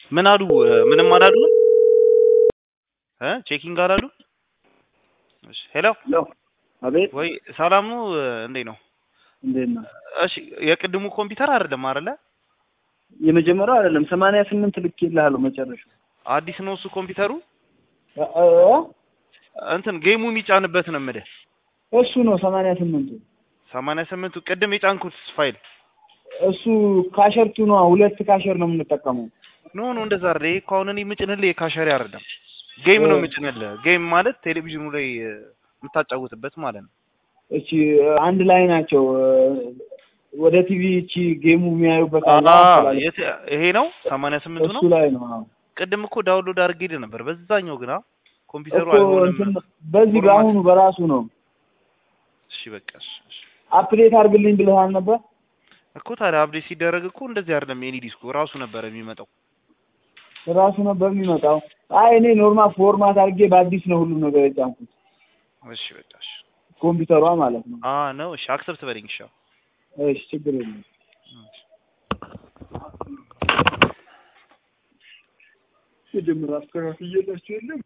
ምን አሉ? ምንም አላሉ እ ቼኪንግ አላሉ? እሺ ሄሎ ሄሎ አቤት ወይ ሰላም ነው? እንዴት ነው? እንዴት ነው? እሺ የቅድሙ ኮምፒውተር አይደለም አይደለ? የመጀመሪያው አይደለም ሰማንያ ስምንት ልክ ይልሃለሁ መጨረሻው አዲስ ነው እሱ ኮምፒውተሩ እ- እ- እንትን ጌሙ የሚጫንበት ነው የምልህ። እሱ ነው ሰማንያ ስምንቱ ሰማንያ ስምንቱ ቅድም የጫንኩት ፋይል እሱ ካሸርቱ ነው ሁለት ካሸር ነው የምንጠቀመው ኖ ኖ እንደዛ አይደል። ይሄ እኮ አሁን እኔ የምጭንልህ የካሸሪ አይደለም ጌም ነው የምጭንልህ። ጌም ማለት ቴሌቪዥኑ ላይ እ፣ የምታጫውትበት ማለት ነው። እቺ አንድ ላይ ናቸው ወደ ቲቪ እቺ ጌሙ የሚያዩበት አለ አላ ስላለ የት ይሄ ነው ሰማንያ ስምንቱ ነው። እሱ ላይ ነው አዎ። ቅድም እኮ ዳውንሎድ አድርጌልህ ነበር በዛኛው ግና ኮምፒውተሩ እኮ አይሆንም። እንትን በዚህ ፎርማት- በአሁኑ በራሱ ነው እሺ በቃ እሺ፣ እሺ። አፕዴት አድርግልኝ ብለሃል ነበር እኮ ታዲያ አፕዴት ሲደረግ እኮ እንደዚህ አይደለም። የኔ ዲስኩ ራሱ ነበር የሚመጣው። ራሱ ነበር የሚመጣው አይ እኔ ኖርማል ፎርማት አድርጌ በአዲስ ነው ሁሉም ነገር የጫንኩት እሺ በቃ እሺ። ኮምፒውተሯ ማለት ነው አ ነው እሺ፣ አክሰፕት በለኝ እሺ። አዎ። እሺ ችግር የለም እሺ። መጀመሪያ አስተካክዬላችሁ የለም